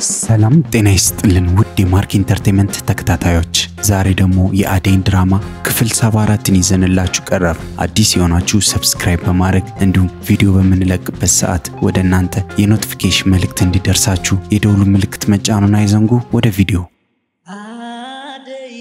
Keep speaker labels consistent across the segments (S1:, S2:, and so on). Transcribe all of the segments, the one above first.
S1: ሰላም ጤና ይስጥልን ውድ የማርክ ኢንተርቴንመንት ተከታታዮች፣ ዛሬ ደግሞ የአደይን ድራማ ክፍል 74ን ይዘንላችሁ ቀረብ። አዲስ የሆናችሁ ሰብስክራይብ በማድረግ እንዲሁም ቪዲዮ በምንለቅበት ሰዓት ወደ እናንተ የኖቲፊኬሽን መልእክት እንዲደርሳችሁ የደውሉ ምልክት መጫኑን አይዘንጉ። ወደ ቪዲዮ
S2: አደይ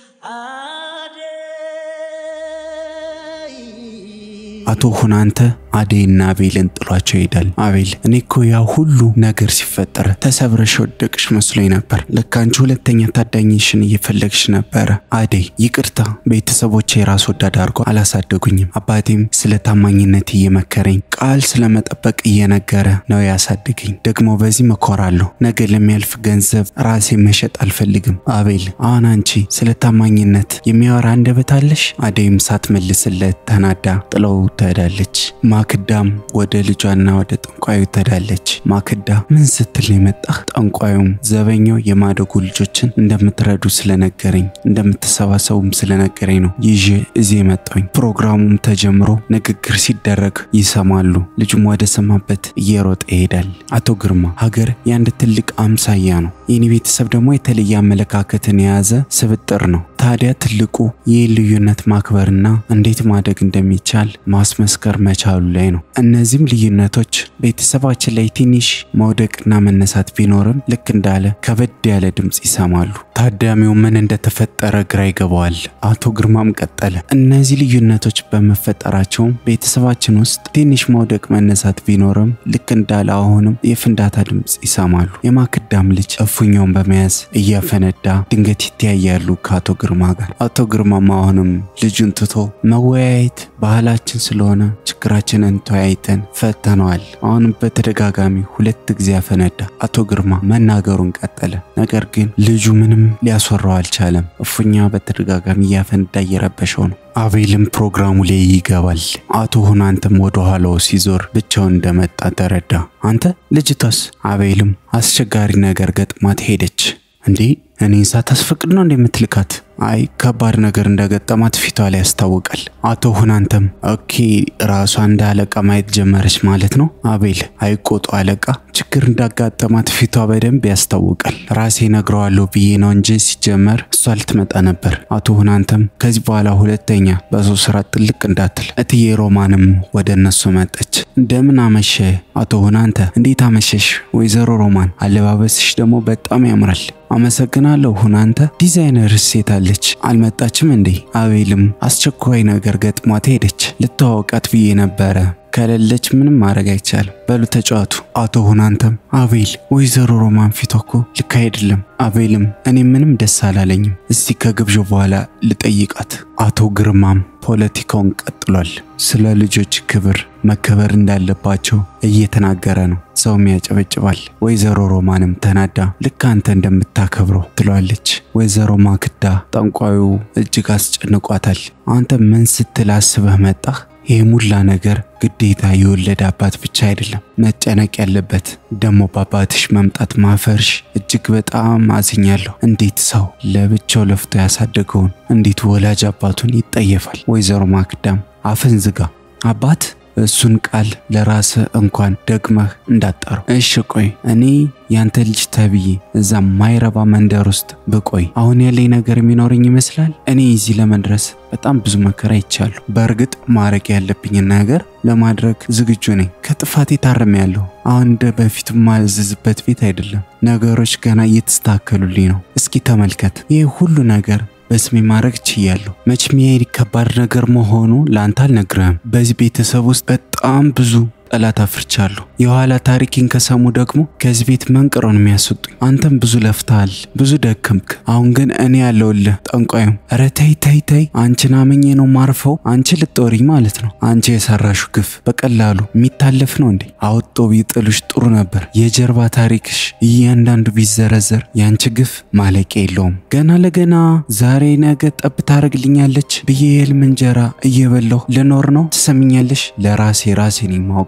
S2: አደይ
S1: አቶ ሁናንተ አደይና አቤልን ጥሏቸው ይሄዳል። አቤል እኔ እኮ ያ ሁሉ ነገር ሲፈጠረ ተሰብረሽ ወደቅሽ መስሎኝ ነበር። ለካ አንቺ ሁለተኛ ታዳኝሽን እየፈለግሽ ነበረ። አደይ ይቅርታ፣ ቤተሰቦቼ የራስ ወዳድ አድርጎ አላሳደጉኝም። አባቴም ስለ ታማኝነት እየመከረኝ ቃል ስለመጠበቅ እየነገረ ነው ያሳደገኝ። ደግሞ በዚህ መኮራለሁ። ነገ ለሚያልፍ ገንዘብ ራሴ መሸጥ አልፈልግም። አቤል አሁን አንቺ ስለ ታማኝነት የሚያወራ አንደበት አለሽ? አደይም ሳትመልስለት ተናዳ ጥለው ትሄዳለች። ማክዳም ወደ ልጇና ወደ ጠንቋዩ ትሄዳለች። ማክዳ ምን ስትል ነው የመጣህ? ጠንቋዩም ዘበኛው የማደጎ ልጆችን እንደምትረዱ ስለነገረኝ እንደምትሰባሰቡም ስለነገረኝ ነው ይዤ እዚህ የመጣሁኝ። ፕሮግራሙም ተጀምሮ ንግግር ሲደረግ ይሰማሉ። ልጁም ወደ ሰማበት እየሮጠ ይሄዳል። አቶ ግርማ ሀገር የአንድ ትልቅ አምሳያ ነው። የኔ ቤተሰብ ደግሞ የተለየ አመለካከትን የያዘ ስብጥር ነው። ታዲያ ትልቁ ይህ ልዩነት ማክበርና እንዴት ማደግ እንደሚቻል ማስመስከር መቻሉ ላይ ነው። እነዚህም ልዩነቶች ቤተሰባችን ላይ ትንሽ መውደቅና መነሳት ቢኖርም ልክ እንዳለ ከበድ ያለ ድምፅ ይሰማሉ። ታዳሚው ምን እንደተፈጠረ ግራ ይገባዋል። አቶ ግርማም ቀጠለ። እነዚህ ልዩነቶች በመፈጠራቸውም ቤተሰባችን ውስጥ ትንሽ መውደቅ መነሳት ቢኖርም ልክ እንዳለ አሁንም የፍንዳታ ድምፅ ይሰማሉ። የማክዳም ልጅ እፉኛውን በመያዝ እያፈነዳ ድንገት ይተያያሉ ከአቶ ግርማ ጋር። አቶ ግርማም አሁንም ልጁን ትቶ መወያየት ባህላችን ስለሆነ ችግራችንን ተወያይተን ፈተነዋል። አሁንም በተደጋጋሚ ሁለት ጊዜ አፈነዳ። አቶ ግርማ መናገሩን ቀጠለ። ነገር ግን ልጁ ምንም ሊያስወራው አልቻለም። እፉኛ በተደጋጋሚ እያፈነዳ እየረበሸው ነው። አቤልም ፕሮግራሙ ላይ ይገባል። አቶ ሁናንተም ወደ ኋላው ሲዞር ብቻውን እንደመጣ ተረዳ። አንተ ልጅቷስ? አቤልም አስቸጋሪ ነገር ገጥማት ሄደች። እንዴ እኔን ሳታስፈቅድ ነው እንደምትልካት? አይ ከባድ ነገር እንደገጠማት ፊቷ ላይ ያስታውቃል። አቶ ሁናንተም ኦኬ ራሷ እንደ አለቃ ማየት ጀመረች ማለት ነው። አቤል አይቆጡ አለቃ ችግር እንዳጋጠማት ፊቷ በደንብ ያስታውቃል። ራሴ ነግረዋለሁ ብዬ ነው እንጂ ሲጀመር እሷ ልትመጣ ነበር። አቶ ሁናንተም ከዚህ በኋላ ሁለተኛ በሰው ስራ ጥልቅ እንዳትል። እትዬ ሮማንም ወደ እነሱ መጠች። እንደምን አመሸ አቶ ሁናንተ። እንዴት አመሸሽ ወይዘሮ ሮማን? አለባበስሽ ደግሞ በጣም ያምራል። አመሰግናለሁ ሁናንተ። ዲዛይነር ሴት አለች አልመጣችም እንዴ? አቤልም አስቸኳይ ነገር ገጥሟት ሄደች። ልተዋወቃት ብዬ ነበረ ከሌለች ምንም ማድረግ አይቻልም። በሉ ተጫዋቱ። አቶ ሁናንተም አቤል ወይዘሮ ሮማን ፊቷ እኮ ልክ አይደለም። አቤልም እኔ ምንም ደስ አላለኝም፣ እስቲ ከግብዣ በኋላ ልጠይቃት። አቶ ግርማም ፖለቲካውን ቀጥሏል። ስለ ልጆች ክብር መከበር እንዳለባቸው እየተናገረ ነው። ሰውም ያጨበጭባል። ወይዘሮ ሮማንም ተናዳ ልክ አንተ እንደምታከብረው ትሏለች። ወይዘሮ ማክዳ ጠንቋዩ እጅግ አስጨንቋታል። አንተ ምን ስትል አስበህ መጣህ? ይህ ሙላ ነገር ግዴታ የወለደ አባት ብቻ አይደለም መጨነቅ ያለበት። ደግሞ በአባትሽ መምጣት ማፈርሽ እጅግ በጣም አዝኛለሁ። እንዴት ሰው ለብቻው ለፍቶ ያሳደገውን እንዴት ወላጅ አባቱን ይጠየፋል? ወይዘሮ ማክዳም አፍን ዝጋ አባት እሱን ቃል ለራስ እንኳን ደግመህ እንዳጠረው። እሺ ቆይ እኔ ያንተ ልጅ ተብዬ እዛ ማይረባ መንደር ውስጥ ብቆይ አሁን ያለኝ ነገር የሚኖረኝ ይመስላል? እኔ እዚህ ለመድረስ በጣም ብዙ መከራ ይቻሉ። በእርግጥ ማድረግ ያለብኝን ነገር ለማድረግ ዝግጁ ነኝ። ከጥፋቴ ታርሜያለሁ። አሁን እንደ በፊቱ ማዝዝበት ቤት አይደለም። ነገሮች ገና እየተስተካከሉልኝ ነው። እስኪ ተመልከት፣ ይህ ሁሉ ነገር በስሜ ማድረግ ችያለሁ። መቼም ይሄ ከባድ ነገር መሆኑ ለአንተ አልነግርህም። በዚህ ቤተሰብ ውስጥ በጣም ብዙ ጠላት አፍርቻለሁ። የኋላ ታሪኬን ከሰሙ ደግሞ ከዚህ ቤት መንቅረው ነው የሚያስወጡኝ። አንተም ብዙ ለፍተሃል፣ ብዙ ደከምክ። አሁን ግን እኔ ያለውልህ ጠንቋዩም፣ ኧረ ተይ ተይ ተይ፣ አንቺን አመኜ ነው ማርፈው። አንቺ ልጦሪኝ ማለት ነው። አንቺ የሰራሹ ግፍ በቀላሉ የሚታለፍ ነው እንዴ? አውጦ ቢጥሉሽ ጥሩ ነበር። የጀርባ ታሪክሽ እያንዳንዱ ቢዘረዘር የአንቺ ግፍ ማለቂያ የለውም። ገና ለገና ዛሬ ነገ ጠብ ታደርግልኛለች ብዬ የህልም እንጀራ እየበላሁ ልኖር ነው። ትሰምኛለሽ? ለራሴ ራሴ ነኝ የማውቀው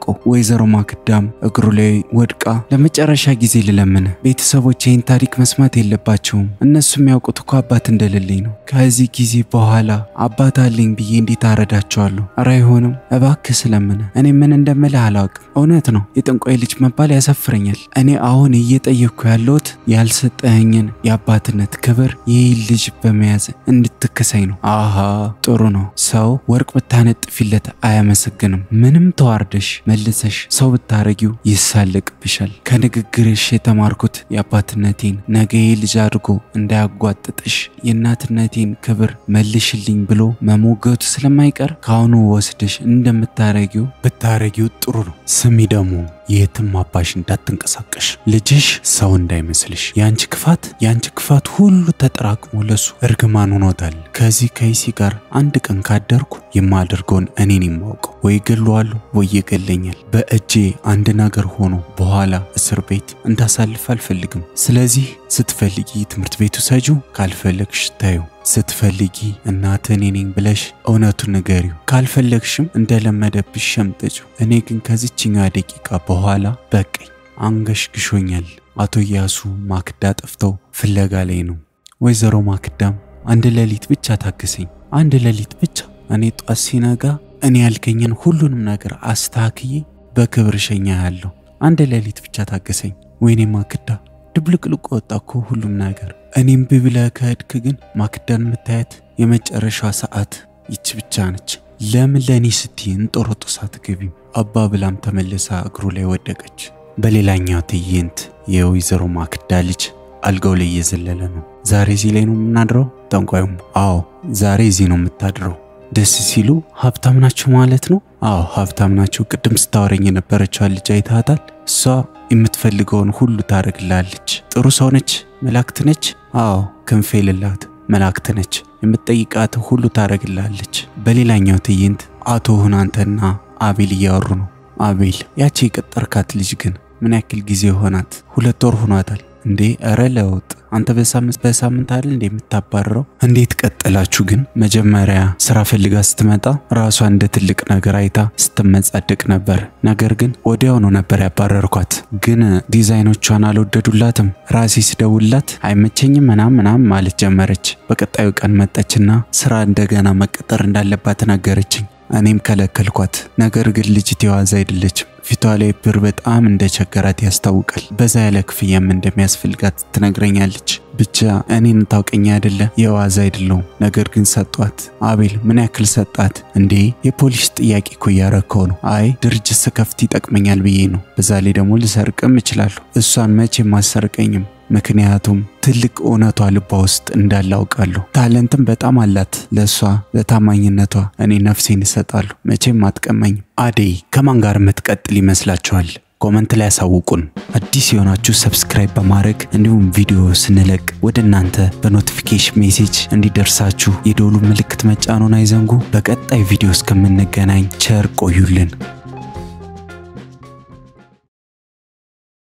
S1: የማውቀው። ወይዘሮ ማክዳም እግሩ ላይ ወድቃ ለመጨረሻ ጊዜ ልለምን፣ ቤተሰቦች ይህን ታሪክ መስማት የለባቸውም። እነሱ የሚያውቁት እኮ አባት እንደሌለኝ ነው። ከዚህ ጊዜ በኋላ አባት አለኝ ብዬ እንዴት አረዳቸዋለሁ? እረ አይሆንም፣ እባክህ ስለምን። እኔ ምን እንደምልህ አላውቅም። እውነት ነው የጠንቋይ ልጅ መባል ያሳፍረኛል። እኔ አሁን እየጠየቅኩ ያለሁት ያልሰጠኸኝን የአባትነት ክብር ይህ ልጅ በመያዝ እንድትክሰኝ ነው። አሃ ጥሩ ነው። ሰው ወርቅ ብታነጥፊለት አያመሰግንም። ምንም ተዋርደሽ መልሰሽ ሰው ብታረጊው ይሳለቅብሻል። ከንግግርሽ የተማርኩት የአባትነቴን ነገ ይህ ልጅ አድርጎ እንዳያጓጥጥሽ የእናትነቴን ክብር መልሽልኝ ብሎ መሞገቱ ስለማይቀር ከአሁኑ ወስደሽ እንደምታረጊው ብታረጊው ጥሩ ነው። ስሚ ደግሞ የትም አባሽ እንዳትንቀሳቀሽ ልጅሽ ሰው እንዳይመስልሽ። የአንቺ ክፋት የአንቺ ክፋት ሁሉ ተጠራቅሞ ለሱ እርግማን ሆኖታል። ከዚህ ከይሲ ጋር አንድ ቀን ካደርኩ የማደርገውን እኔን የማውቀው ወይ ገለዋለሁ ወይ ይገለኛል። በእጄ አንድ ነገር ሆኖ በኋላ እስር ቤት እንዳሳልፍ አልፈልግም። ስለዚህ ስትፈልጊ ትምህርት ቤቱ ሰጂው፣ ካልፈለግሽ ታዩ ስትፈልጊ እናት እኔ ነኝ ብለሽ እውነቱን ንገሪው። ካልፈለግሽም እንደለመደብሽ ሸምጠጭው። እኔ ግን ከዚችኛ ደቂቃ በኋላ በቀኝ አንገሽግሾኛል። አቶ ኢያሱ ማክዳ ጠፍተው ፍለጋ ላይ ነው። ወይዘሮ ማክዳም አንድ ሌሊት ብቻ ታግሰኝ፣ አንድ ሌሊት ብቻ። እኔ ጧት ሲነጋ እኔ ያልከኝን ሁሉንም ነገር አስተካክዬ በክብር ሸኛ ያለው አንድ ሌሊት ብቻ ታገሰኝ። ወይኔ ማክዳ ድብልቅልቅ ወጣ እኮ ሁሉም ነገር። እኔም ብብለ ከሄድክ ግን ማክዳን የምታያት የመጨረሻ ሰዓት ይች ብቻ ነች። ለምን ለእኔ ስትይ እንጦሮጦስ አትገቢም? አባ ብላም ተመልሳ እግሩ ላይ ወደቀች። በሌላኛው ትዕይንት የወይዘሮ ማክዳ ልጅ አልጋው ላይ እየዘለለ ነው። ዛሬ እዚህ ላይ ነው የምናድረው? ጠንቋዩም አዎ ዛሬ እዚህ ነው የምታድረው። ደስ ሲሉ ሀብታም ናቸው ማለት ነው? አዎ ሀብታም ናቸው። ቅድም ስታወረኝ የነበረችዋን ልጅ አይታታል? እሷ የምትፈልገውን ሁሉ ታደርግላለች። ጥሩ ሰው ነች፣ መላእክት ነች። አዎ ክንፍ የሌላት መላእክት ነች። የምትጠይቃት ሁሉ ታደርግላለች። በሌላኛው ትዕይንት አቶ ሁናንተና አቤል እያወሩ ነው። አቤል ያቺ የቀጠርካት ልጅ ግን ምን ያክል ጊዜ ሆናት? ሁለት ወር ሆኗታል እንዴ? እረ ለውጥ አንተ በሳምንት በሳምንት አይደል እንዴ የምታባረረው? እንዴት ቀጠላችሁ ግን? መጀመሪያ ስራ ፈልጋ ስትመጣ ራሷ እንደ ትልቅ ነገር አይታ ስትመጻደቅ ነበር። ነገር ግን ወዲያውኑ ነበር ያባረርኳት። ግን ዲዛይኖቿን አልወደዱላትም። ራሴ ስደውላት አይመቸኝም ምናም ምናም ማለት ጀመረች። በቀጣዩ ቀን መጣችና ስራ እንደገና መቀጠር እንዳለባት ነገረችኝ። እኔም ከለከልኳት። ነገር ግን ልጅት የዋዛ አይደለችም። ፊቷ ላይ ብር በጣም እንደቸገራት ያስታውቃል። በዛ ያለ ክፍያም እንደሚያስፈልጋት ትነግረኛለች። ብቻ እኔን ታውቀኛ አይደለ? የዋዛ አይደለውም። ነገር ግን ሰጧት። አቤል ምን ያክል ሰጣት እንዴ? የፖሊስ ጥያቄ እኮ እያረከው ነው። አይ ድርጅት ስከፍት ይጠቅመኛል ብዬ ነው። በዛ ላይ ደግሞ ልሰርቅም እችላለሁ። እሷን መቼም አሰርቀኝም ምክንያቱም ትልቅ እውነቷ ልቧ ውስጥ እንዳለ አውቃለሁ። ታለንትም በጣም አላት። ለእሷ ለታማኝነቷ እኔ ነፍሴን እሰጣለሁ። መቼም አትቀማኝም። አደይ ከማን ጋር የምትቀጥል ይመስላችኋል? ኮመንት ላይ ያሳውቁን። አዲስ የሆናችሁ ሰብስክራይብ በማድረግ እንዲሁም ቪዲዮ ስንለቅ ወደ እናንተ በኖቲፊኬሽን ሜሴጅ እንዲደርሳችሁ የደወሉ ምልክት መጫኑን አይዘንጉ። በቀጣይ ቪዲዮ እስከምንገናኝ ቸር ቆዩልን።